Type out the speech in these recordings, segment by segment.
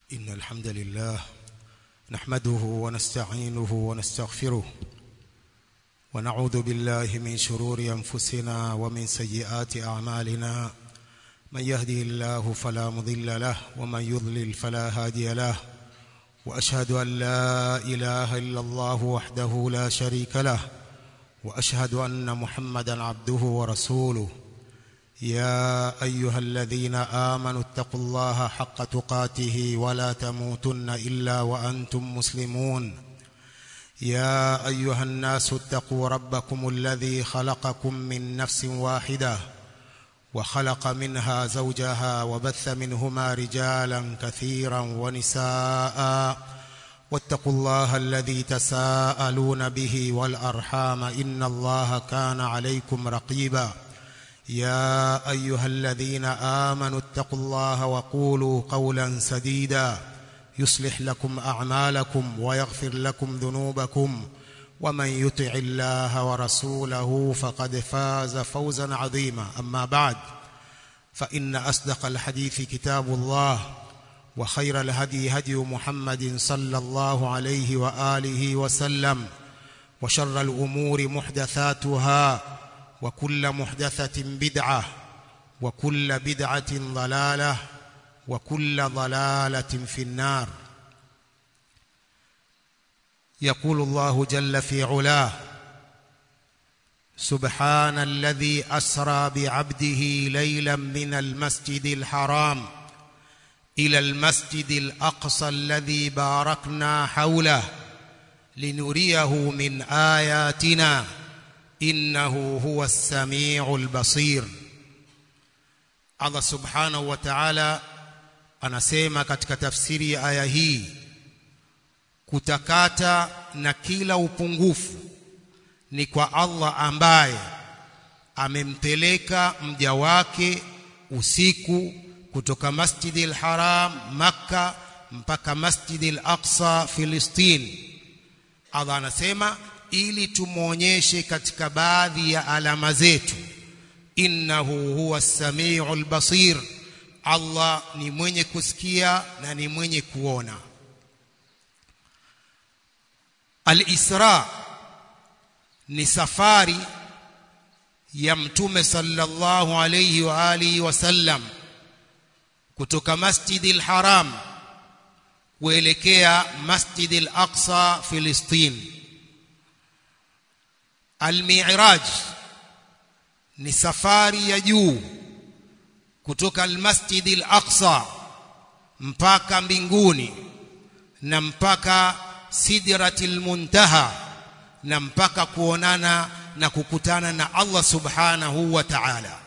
إن الحمد لله نحمده ونستعينه ونستغفره ونعوذ بالله من شرور أنفسنا ومن سيئات أعمالنا من يهدي الله فلا مضل له ومن يضلل فلا هادي له وأشهد أن لا إله إلا الله وحده لا شريك له وأشهد أن محمدا عبده ورسوله يا أيها الذين آمنوا اتقوا الله حق تقاته ولا تموتن إلا وأنتم مسلمون يا أيها الناس اتقوا ربكم الذي خلقكم من نفس واحدة وخلق منها زوجها وبث منهما رجالا كثيرا ونساء واتقوا الله الذي تساءلون به والأرحام إن الله كان عليكم رقيبا يا أيها الذين آمنوا اتقوا الله وقولوا قولا سديدا يصلح لكم أعمالكم ويغفر لكم ذنوبكم ومن يطع الله ورسوله فقد فاز فوزا عظيما أما بعد فإن أصدق الحديث كتاب الله وخير الهدي هدي محمد صلى الله عليه وآله وسلم وشر الأمور محدثاتها وكل محدثة بدعة وكل بدعة ضلالة وكل ضلالة في النار يقول الله جل في علاه سبحان الذي أسرى بعبده ليلا من المسجد الحرام إلى المسجد الأقصى الذي باركنا حوله لنريه من آياتنا إنه هو السميع البصير Allah subhanahu wa ta'ala anasema katika tafsiri ya aya hii kutakata na kila upungufu ni kwa Allah ambaye amempeleka mja wake usiku kutoka Masjidil Haram Makka mpaka Masjidil Aqsa Filistin Allah anasema ili tumwonyeshe katika baadhi ya alama zetu innahu huwa samiul basir Allah ni mwenye kusikia na ni mwenye kuona Al-Isra ni safari ya mtume sallallahu alayhi wa alihi wasallam kutoka Masjidil Haram kuelekea Masjidil Aqsa Filistin Al-Mi'raj ni safari ya juu kutoka al-Masjid al-Aqsa mpaka mbinguni na mpaka Sidratil Muntaha na mpaka kuonana na kukutana na Allah Subhanahu wa Ta'ala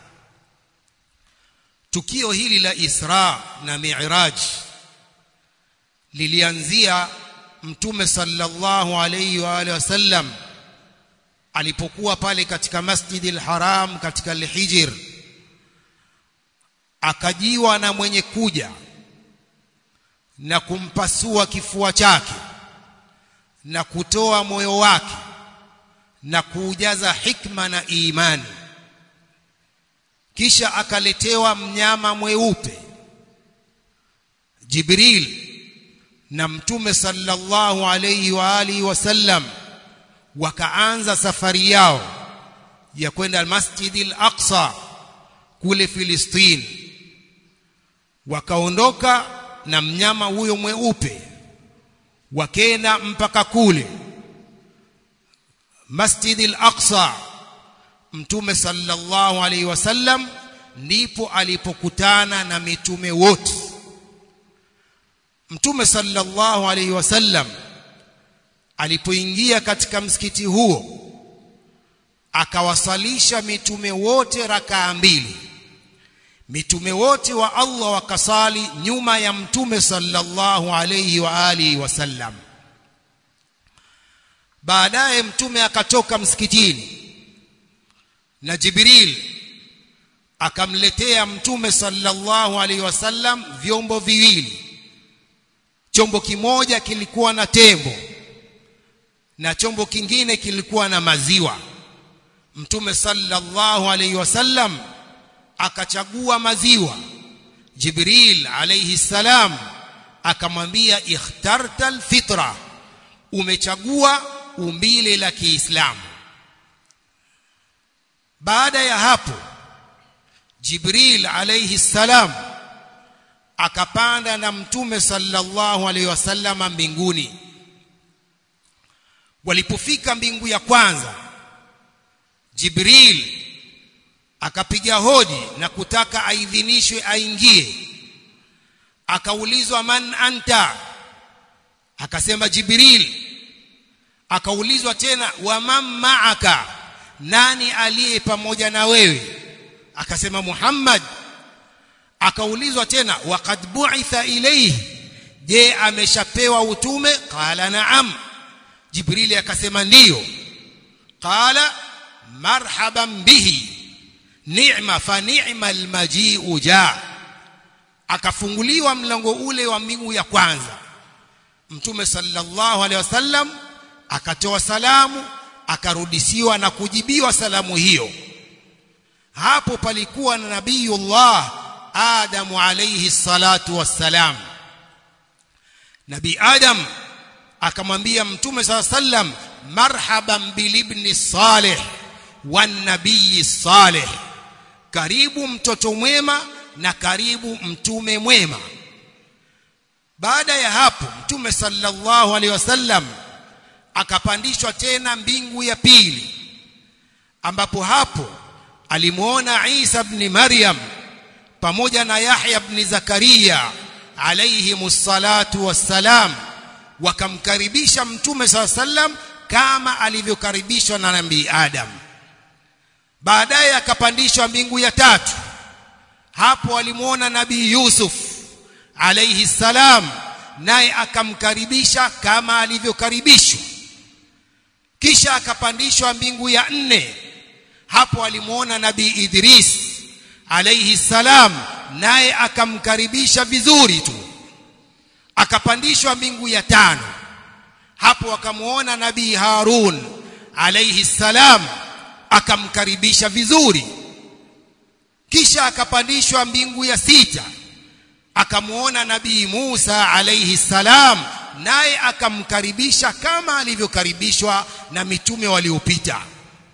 tukio hili la Isra na Mi'raj lilianzia mtume sallallahu alayhi wa alihi wasallam alipokuwa pale katika Masjidil Haram katika Al-Hijr akajiwa na mwenye kuja na kumpasua kifua chake na kutoa moyo wake na kuujaza hikma na imani kisha akaletewa mnyama mweupe Jibril na mtume sallallahu alayhi wa alihi wasallam wakaanza safari yao ya kwenda al-Masjid al-Aqsa kule Filistini wakaondoka na mnyama huyo mweupe wakenda mpaka kule Masjid al-Aqsa Mtume sallallahu alaihi wasallam ndipo alipokutana na mitume wote Mtume sallallahu alaihi wasallam alipoingia katika msikiti huo akawasalisha mitume wote rakaa mbili mitume wote wa Allah wakasali nyuma ya mtume sallallahu alayhi wa alihi wasallam baadaye mtume akatoka msikitini na Jibril akamletea mtume sallallahu alayhi wasallam vyombo viwili chombo kimoja kilikuwa na tembo na chombo kingine kilikuwa na maziwa mtume sallallahu alayhi wasallam akachagua maziwa Jibril alayhi salam akamwambia ikhtarta alfitra umechagua umbile la Kiislamu baada ya hapo Jibril alayhi salam akapanda na mtume sallallahu alayhi wasallama mbinguni walipofika mbingu ya kwanza Jibril akapiga hodi na kutaka aidhinishwe aingie akaulizwa man anta akasema Jibril akaulizwa tena wa man ma'aka nani aliye pamoja na wewe akasema Muhammad akaulizwa tena waqad bu'itha ilayhi je ameshapewa utume qala na'am Jibrili akasema ndiyo qala marhaban bihi ni'ma fa ni'ma almaji'u ja akafunguliwa mlango ule wa mbingu ya kwanza mtume sallallahu alaihi wasallam akatoa salamu akarudishiwa na kujibiwa salamu hiyo hapo palikuwa na nabiyullah adamu alayhi salatu wassalam nabii adam akamwambia mtume sala sallam marhaban bilibni salih wan nabii salih karibu mtoto mwema na karibu mtume mwema baada ya hapo mtume sallallahu alaihi wasallam akapandishwa tena mbingu ya pili ambapo hapo alimuona Isa ibn Maryam pamoja na Yahya ibn Zakaria alayhi musallatu wassalam wakamkaribisha mtume sallam kama alivyokaribishwa na nabii Adam baadaye akapandishwa mbingu ya tatu hapo alimuona nabii Yusuf alayhi salam naye akamkaribisha kama alivyokaribishwa kisha akapandishwa mbingu ya nne hapo alimuona nabii Idris alayhi salam naye akamkaribisha vizuri tu akapandishwa mbingu ya tano hapo akamuona nabii Harun alayhi salam akamkaribisha vizuri kisha akapandishwa mbingu ya sita akamuona nabii Musa alayhi salam naye akamkaribisha kama alivyokaribishwa na mitume waliopita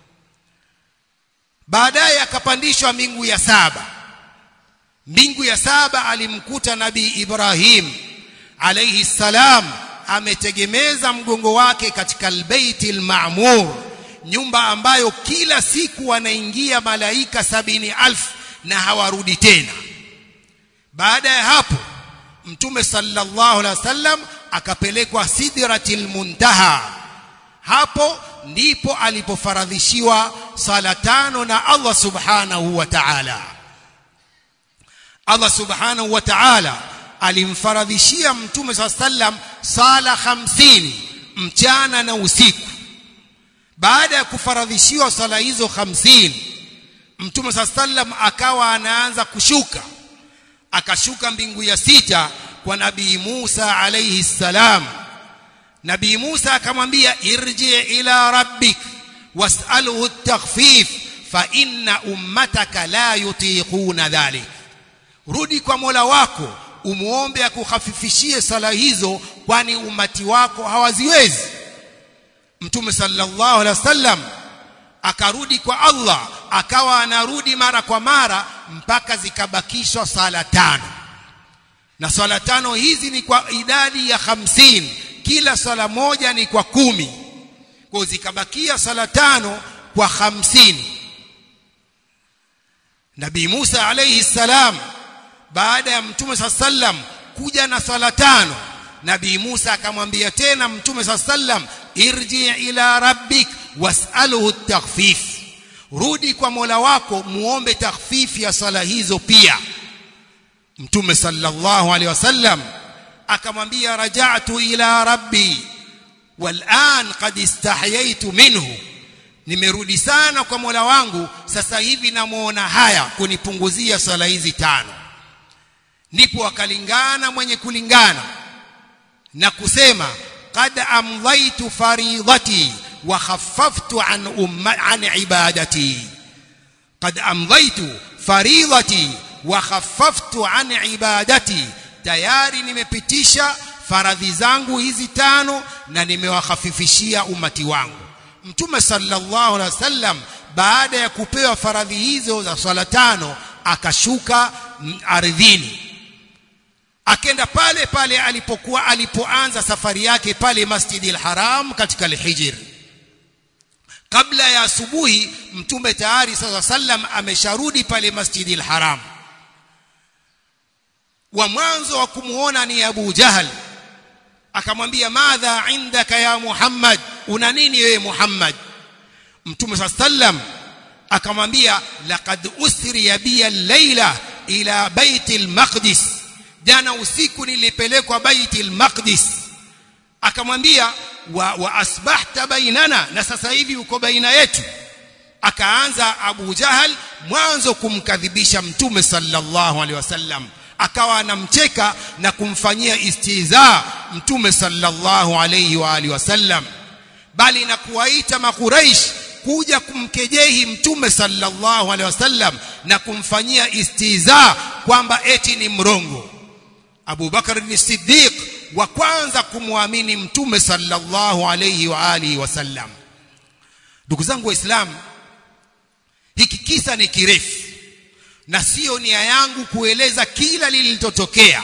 baadaye akapandishwa mbingu ya saba mbingu ya saba alimkuta nabii Ibrahim alayhi salam ametegemeza mgongo wake katika albaiti almaamur nyumba ambayo kila siku wanaingia malaika sabini alfu na hawarudi tena baada ya hapo mtume sallallahu alaihi wasallam akapelekwa sidratil muntaha hapo ndipo alipofaradhishiwa sala tano na Allah subhanahu wa ta'ala Allah subhanahu wa ta'ala alimfaradhishia mtume sallam sala hamsini mchana na usiku baada ya kufaradhishiwa sala hizo hamsini mtume sallam akawa anaanza kushuka akashuka mbingu ya sita kwa nabii Musa alayhi salam nabii Musa akamwambia irji ila rabbik was'alhu at-takhfif fa inna ummataka la yutiquna dhalik rudi kwa Mola wako umuombe akukhafifishie sala hizo kwani umati wako hawaziwezi mtume sallallahu alaihi wasallam akarudi kwa Allah akawa anarudi mara kwa mara mpaka zikabakishwa sala tano na sala tano hizi ni kwa idadi ya hamsini kila sala moja ni kwa kumi kwa zikabakia sala tano kwa hamsini Nabii Musa alayhi salam baada ya Mtume sallam kuja na sala tano Nabii Musa akamwambia tena Mtume sallam irji ila rabbik was'alhu at-takhfif rudi kwa Mola wako muombe takhfifi ya sala hizo pia Mtume sallallahu alaihi wasallam akamwambia raja'tu ila rabbi wal'an qad istahyaitu minhu nimerudi sana kwa Mola wangu sasa hivi namuona haya kunipunguzia sala hizi tano ndipo akalingana mwenye kulingana na kusema qad amdhaitu faridati wa khaffaftu an umma an ibadati qad amdhaitu faridati wa khaffaftu an ibadati tayari nimepitisha faradhi zangu hizi tano na nimewahafifishia umati wangu mtume sallallahu alaihi wasallam baada ya kupewa faradhi hizo za swala tano akashuka ardhini akenda pale pale alipokuwa alipoanza safari yake pale Masjidil Haram katika al-Hijr kabla ya asubuhi mtume tayari sasa sallam amesharudi pale Masjidil Haram wa mwanzo wa kumuona ni Abu Jahal akamwambia madha indaka ya Muhammad una nini wewe Muhammad mtume sallam akamwambia laqad usriya bi al-laila ila baitil maqdis jana usiku nilipelekwa baitil maqdis akamwambia wa, wa asbahta bainana na sasa hivi uko baina yetu akaanza Abu Jahal mwanzo kumkadhibisha mtume sallallahu alaihi wasallam akawa anamcheka na kumfanyia istiza mtume sallallahu alaihi wa alihi wasallam bali na kuwaita makuraish kuja kumkejehi mtume sallallahu alaihi wasallam na kumfanyia istiza kwamba eti ni mrongo Abu Bakar ni Siddiq wa kwanza kumwamini mtume sallallahu alaihi wa alihi wasallam ndugu zangu waislamu hiki kisa ni kirefu na sio nia yangu kueleza kila lililotokea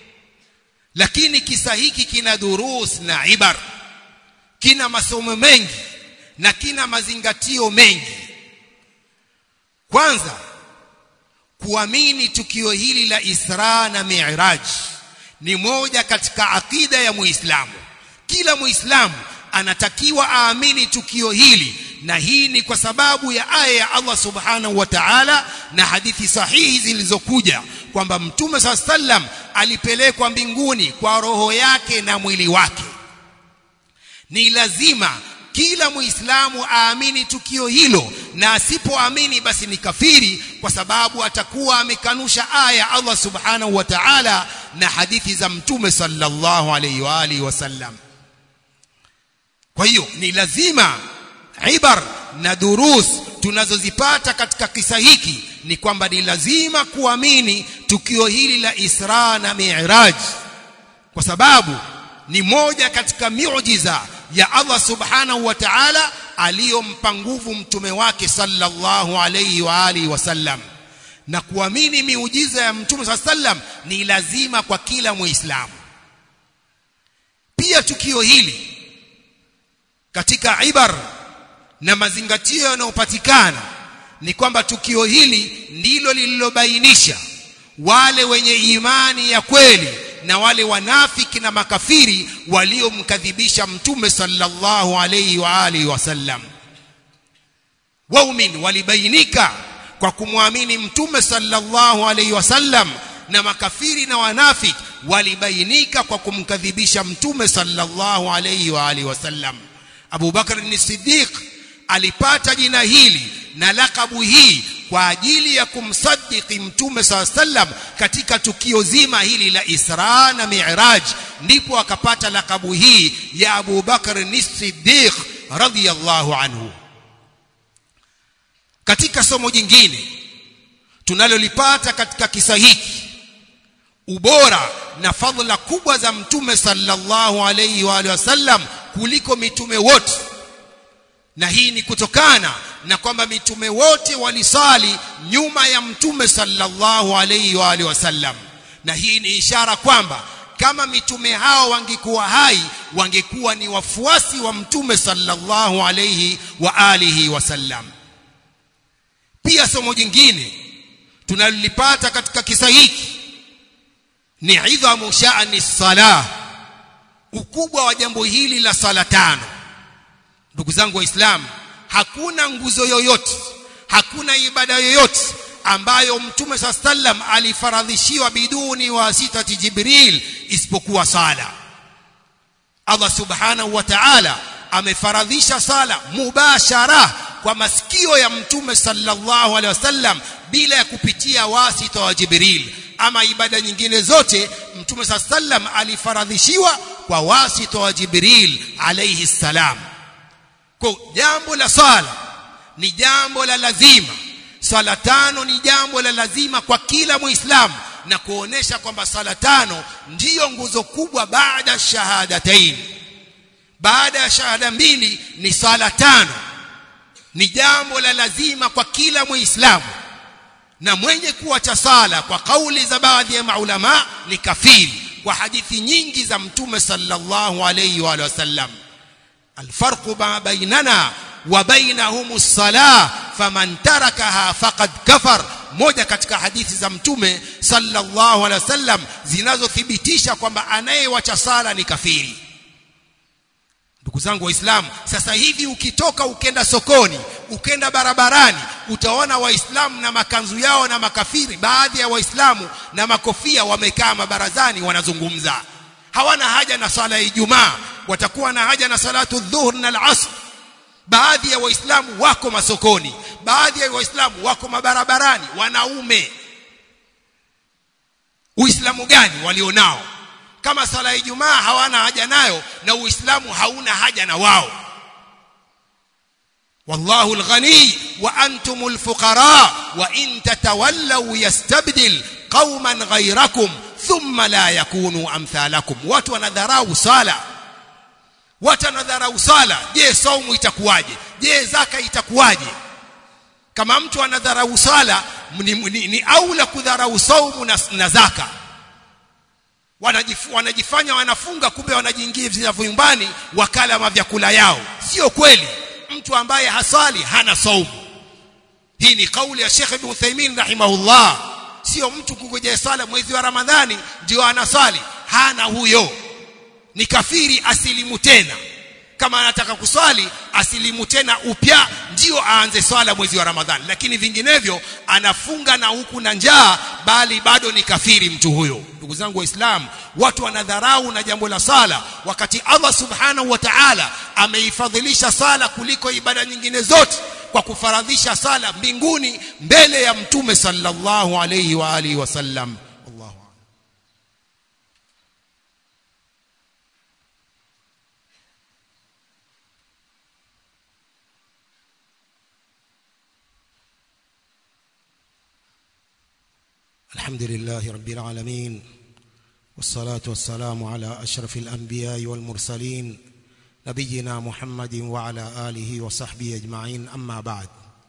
lakini kisa hiki kina durus na ibar kina masomo mengi na kina mazingatio mengi kwanza kuamini tukio hili la Isra na Mi'raj ni moja katika akida ya Muislamu kila Muislamu anatakiwa aamini tukio hili na hii ni kwa sababu ya aya ya Allah Subhanahu wa Ta'ala na hadithi sahihi zilizokuja kwamba Mtume sallam alipelekwa mbinguni kwa roho yake na mwili wake ni lazima kila muislamu aamini tukio hilo na asipoamini basi ni kafiri kwa sababu atakuwa amekanusha aya Allah subhanahu wa ta'ala na hadithi za mtume sallallahu alayhi wa alihi wasallam kwa hiyo ni lazima ibar na durus tunazozipata katika kisa hiki ni kwamba ni lazima kuamini tukio hili la Isra na Mi'raj kwa sababu ni moja katika miujiza ya Allah subhanahu wa ta'ala aliyompa nguvu mtume wake sallallahu alayhi wa alihi wasallam na kuamini miujiza ya mtume sallam ni lazima kwa kila muislamu pia tukio hili katika ibar na mazingatio yanayopatikana ni kwamba tukio hili ndilo lililobainisha wale wenye imani ya kweli na wale wanafiki na makafiri waliomkadhibisha mtume sallallahu alayhi wa alihi wasallam waumin walibainika kwa kumwamini mtume sallallahu alayhi wasallam na makafiri na wanafiki walibainika kwa kumkadhibisha mtume sallallahu alayhi wa alihi wasallam Abu Bakar ni Siddiq alipata jina hili na lakabu hii kwa ajili ya kumsadiki mtume saa sallam katika tukio zima hili la Isra na Mi'raj ndipo akapata lakabu hii ya Abu Bakar as-Siddiq radhiyallahu anhu katika somo jingine tunalolipata katika kisa hiki ubora na fadhila kubwa za mtume sallallahu alayhi wa alihi wasallam kuliko mitume wote na hii ni kutokana na kwamba mitume wote walisali nyuma ya mtume sallallahu alayhi wa alihi wasallam na hii ni ishara kwamba kama mitume hao wangekuwa hai wangekuwa ni wafuasi wa mtume sallallahu alayhi wa alihi wasallam pia somo jingine tunalipata katika kisa hiki ni idhamu sha'ni salah ukubwa wa jambo hili la sala tano ndugu zangu waislamu hakuna nguzo yoyote hakuna ibada yoyote ambayo mtume saa sallam alifaradhishiwa biduni wasitati jibril isipokuwa sala Allah subhanahu wa ta'ala amefaradhisha sala mubashara kwa masikio ya mtume sallallahu alaihi wasallam bila ya kupitia wasita wa jibril ama ibada nyingine zote mtume saa sallam alifaradhishiwa kwa wasita wa jibril alayhi salam kwa jambo la sala ni jambo la lazima sala tano ni jambo la lazima kwa kila muislamu na kuonesha kwamba sala tano ndiyo nguzo kubwa baada shahadatain baada ya shahada mbili ni sala tano ni jambo la lazima kwa kila muislamu na mwenye kuacha sala kwa kauli za baadhi ya maulama ni kafiri kwa hadithi nyingi za mtume sallallahu alayhi wa sallam alfarqu ma bainana wa bainahum as-salah faman tarakaha faqad kafar moja katika hadithi za mtume sallallahu alayhi wasallam zinazothibitisha kwamba anayewacha sala ni kafiri ndugu zangu waislamu sasa hivi ukitoka ukenda sokoni ukenda barabarani utaona waislamu na makanzu yao na makafiri baadhi ya waislamu na makofia wamekaa mabarazani wanazungumza hawana haja na sala ya Ijumaa watakuwa na haja na salatu dhuhur na al-asr baadhi ya waislamu wako masokoni baadhi ya waislamu wako mabarabarani wanaume uislamu gani walionao kama sala ya Ijumaa hawana haja nayo na Uislamu hauna haja na wao wallahu alghani wa antumul fuqara wa in tatawallaw yastabdil qauman ghayrakum thumma la yakunu amthalakum watu wanadharau sala watu wanadharau sala je saumu itakuwaje je zaka itakuwaje kama mtu anadharau sala ni, ni, ni aula kudharau saumu na, na zaka Wanajif, wanajifanya wanafunga kumbe wanajiingiza nyumbani wakala mavyakula yao sio kweli mtu ambaye hasali hana saumu hii ni kauli ya Sheikh Ibn Uthaymeen rahimahullah sio mtu kungojea sala mwezi wa Ramadhani ndio anasali hana huyo ni kafiri asilimu tena kama anataka kuswali asilimu tena upya ndio aanze swala mwezi wa Ramadhani lakini vinginevyo anafunga na huku na njaa bali bado ni kafiri mtu huyo ndugu zangu waislamu watu wanadharau na jambo la sala wakati Allah subhanahu wa ta'ala ameifadhilisha sala kuliko ibada nyingine zote kwa kufaradhisha sala mbinguni mbele ya mtume sallallahu alayhi wa alihi wasallam Allahu الحمد لله رب العالمين والصلاة والسلام على أشرف الأنبياء والمرسلين نبينا محمد وعلى آله وصحبه أجمعين أما بعد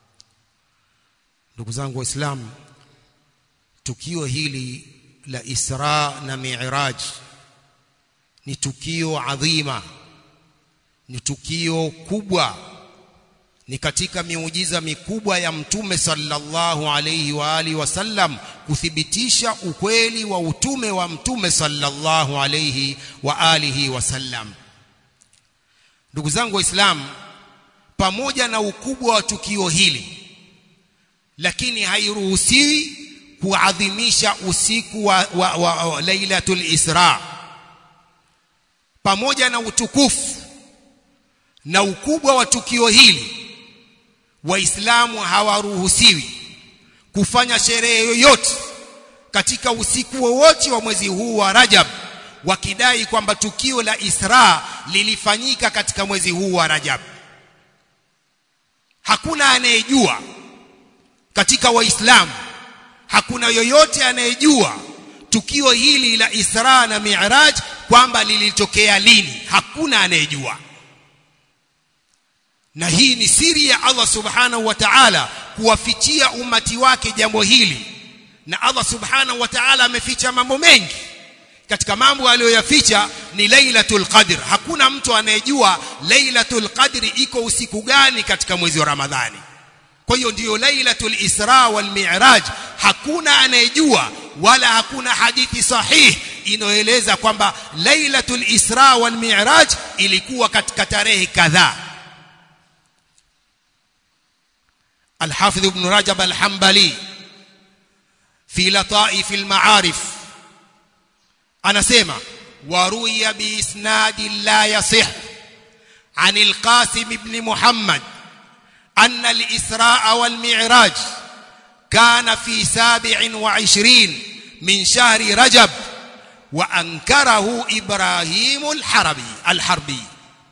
ndugu zangu waislamu tukio hili la Isra na Mi'raj ni tukio adhima ni tukio kubwa ni katika miujiza mikubwa ya mtume sallallahu alayhi wa alihi wasallam kuthibitisha ukweli wa utume wa mtume sallallahu alayhi wa alihi wasallam ndugu zangu waislamu pamoja na ukubwa wa tukio hili lakini hairuhusiwi kuadhimisha usiku wa, wa, wa, wa lailatul isra pamoja na utukufu na ukubwa wa tukio hili waislamu hawaruhusiwi kufanya sherehe yoyote katika usiku wowote wa mwezi huu wa Rajab wakidai kwamba tukio la Isra lilifanyika katika mwezi huu wa Rajab hakuna anayejua katika waislamu hakuna yoyote anayejua tukio hili la Isra na Mi'raj kwamba lilitokea lini hakuna anayejua na hii ni siri ya Allah subhanahu wa ta'ala kuwafichia umati wake jambo hili na Allah subhanahu wa ta'ala ameficha mambo mengi katika mambo aliyoyaficha ni Lailatul Qadr hakuna mtu anayejua Lailatul Qadr iko usiku gani katika mwezi wa Ramadhani kwa hiyo ndiyo Lailatul Isra wal Mi'raj hakuna anayejua wala hakuna hadithi sahihi inayoeleza kwamba Lailatul Isra wal Mi'raj ilikuwa katika tarehe kadhaa الحافظ ابن رجب الحنبلي في لطائف المعارف أنا سيما وروي بإسناد لا يصح عن القاسم بن محمد أن الإسراء والمعراج كان في سابع وعشرين من شهر رجب وأنكره إبراهيم الحربي الحربي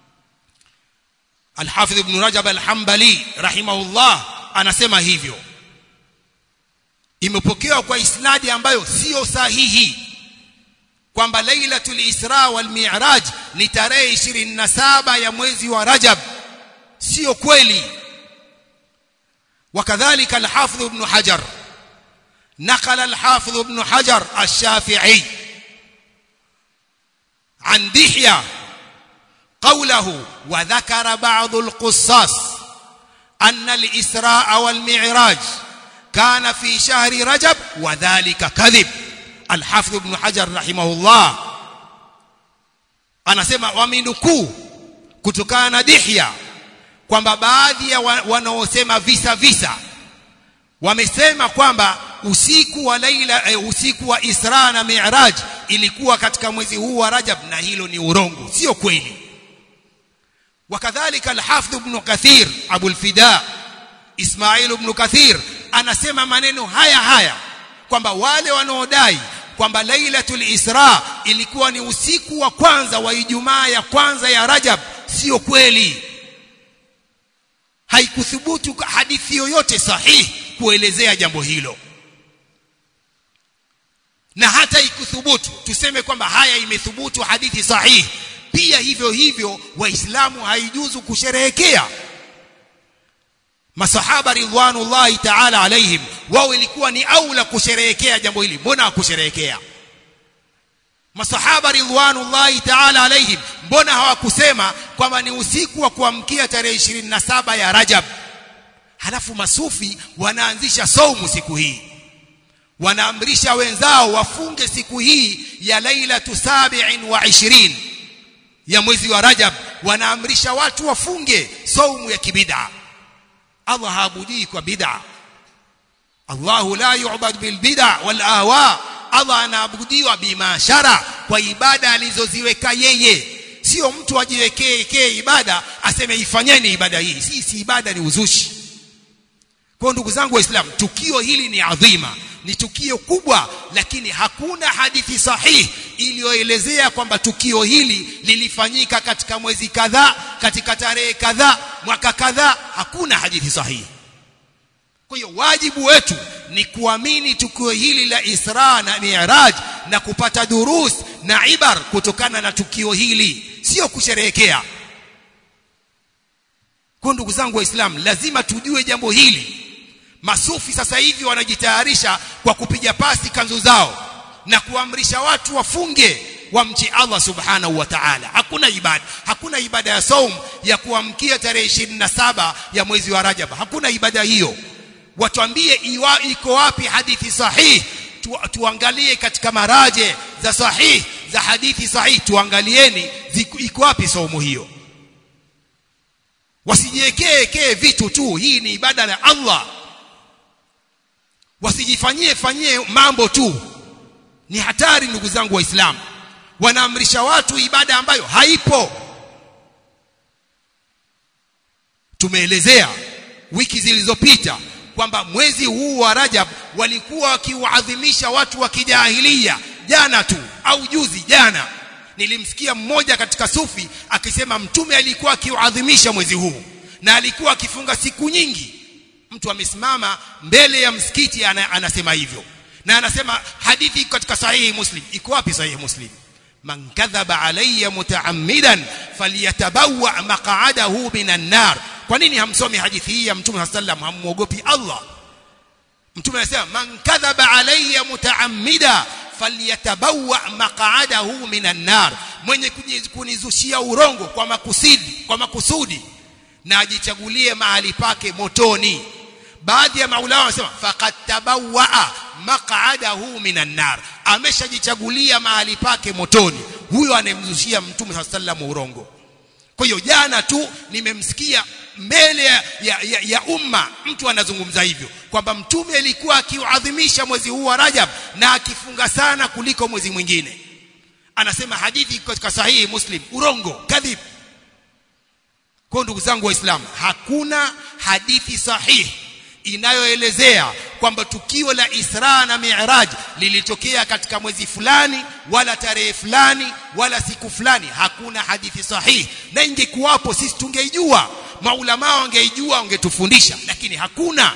الحافظ ابن رجب الحنبلي رحمه الله anasema hivyo imepokewa kwa isnadi ambayo sio sahihi kwamba lailatul isra wal mi'raj ni tarehe 27 ya mwezi wa rajab sio kweli وكذلك الحافظ ابن حجر نقل الحافظ ابن حجر الشافعي عن دحية قوله وذكر بعض القصاص أن الإسراء والمعراج كان في شهر رجب وذلك كذب الحافظ ابن حجر رحمه الله anasema wamenukuu kutokana na Dihya kwamba baadhi ya wanaosema visa visa wamesema kwamba usiku wa laila e, usiku wa Isra na Mi'raj ilikuwa katika mwezi huu wa Rajab na hilo ni urongo sio kweli wakadhalika al-Hafidh ibn Kathir Abu al-Fida Ismail ibn Kathir anasema maneno haya haya kwamba wale wanaodai kwamba Lailatul Isra ilikuwa ni usiku wa kwanza wa Ijumaa ya kwanza ya Rajab sio kweli haikuthubutu hadithi yoyote sahihi kuelezea jambo hilo na hata ikuthubutu tuseme kwamba haya imethubutu hadithi sahihi pia hivyo hivyo waislamu haijuzu kusherehekea masahaba ridwanullahi ta'ala alaihim wao ilikuwa ni aula kusherehekea jambo hili mbona hakusherehekea masahaba ridwanullahi ta'ala alaihim mbona hawakusema kwamba ni usiku wa kuamkia tarehe 27 ya Rajab halafu masufi wanaanzisha saumu siku hii wanaamrisha wenzao wafunge siku hii ya lailatu sabi'in wa ishirin ya mwezi wa Rajab wanaamrisha watu wafunge saumu ya kibid'a Allah haabudii kwa bid'a Allahu la yu'bad bil bid'a wal ahwa Allah anaabudiwa bima shara kwa ibada alizoziweka yeye sio mtu ajiwekee kee ibada aseme ifanyeni ibada hii si si ibada ni uzushi kwa ndugu zangu waislamu tukio hili ni adhima ni tukio kubwa lakini hakuna hadithi sahihi iliyoelezea kwamba tukio hili lilifanyika katika mwezi kadhaa katika tarehe kadhaa mwaka kadhaa hakuna hadithi sahihi kwa hiyo wajibu wetu ni kuamini tukio hili la Isra na Mi'raj na kupata durus na ibar kutokana na tukio hili sio kusherehekea kwa ndugu zangu waislamu lazima tujue jambo hili masufi sasa hivi wanajitayarisha kwa kupiga pasi kanzu zao na kuamrisha watu wafunge wamchi Allah subhanahu wa ta'ala hakuna ibada hakuna ibada ya saum ya kuamkia tarehe 27 ya mwezi wa Rajab hakuna ibada hiyo watuambie iwa iko wapi hadithi sahihi tu, tuangalie katika maraje za sahihi za hadithi sahihi tuangalieni iko wapi saumu hiyo wasijiwekee kee vitu tu hii ni ibada ya Allah wasijifanyie fanyie mambo tu ni hatari ndugu zangu waislamu wanaamrisha watu ibada ambayo haipo tumeelezea wiki zilizopita kwamba mwezi huu wa Rajab walikuwa wakiwaadhimisha watu wa kijahilia jana tu au juzi jana nilimsikia mmoja katika sufi akisema mtume alikuwa akiuadhimisha mwezi huu na alikuwa akifunga siku nyingi mtu amesimama mbele ya msikiti ana, anasema hivyo na anasema hadithi katika sahihi muslim iko wapi sahihi muslim man kadhaba alayya mutaammidan falyatabawa maq'adahu minan nar kwa nini hamsomi hadithi hii ya mtume sallam hamuogopi Allah mtume anasema man kadhaba alayya mutaammida falyatabawa maq'adahu minan nar mwenye kunizushia urongo kwa makusudi kwa makusudi na ajichagulie mahali pake motoni baadhi ya maulama wanasema faqad tabawwa maq'adahu minan nar ameshajichagulia mahali pake motoni huyo anemzushia mtume sallam urongo kwa hiyo jana tu nimemsikia mbele ya, ya, ya, ya umma mtu anazungumza hivyo kwamba mtume alikuwa akiuadhimisha mwezi huu wa Rajab na akifunga sana kuliko mwezi mwingine anasema hadithi katika sahihi Muslim urongo kadhib kwa ndugu zangu waislamu hakuna hadithi sahihi inayoelezea kwamba tukio la Isra na Mi'raj lilitokea katika mwezi fulani wala tarehe fulani wala siku fulani hakuna hadithi sahihi na ingekuwapo sisi tungeijua maulama wangeijua wangetufundisha lakini hakuna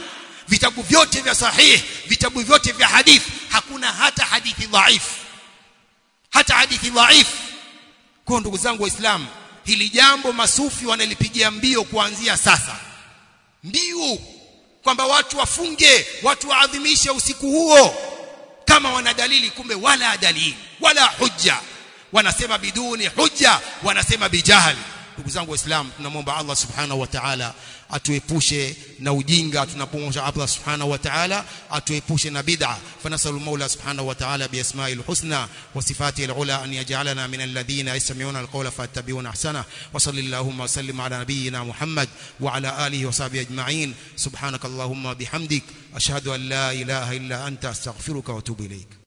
vitabu vyote vya sahih vitabu vyote vya hadithi hakuna hata hadithi dhaifu hata hadithi dhaifu kwa ndugu zangu waislamu hili jambo masufi wanalipigia mbio kuanzia sasa mbiu kwamba watu wafunge watu waadhimishe usiku huo kama wana dalili kumbe wala dalili wala hujja wanasema biduni hujja wanasema bijahali ndugu zangu waislamu tunamwomba Allah subhanahu wa ta'ala atuepushe na ujinga tunapomwomba Allah subhanahu wa ta'ala atuepushe na bid'a fanasalu maula subhanahu wa ta'ala biasma'il husna wa sifatihi alula an yaj'alana min alladhina yastami'una alqawla fattabi'una ahsana wa sallallahu wa sallim ala nabiyyina Muhammad wa ala alihi wa sahbihi ajma'in subhanakallahumma bihamdik ashhadu an la ilaha illa anta astaghfiruka wa atubu ilayk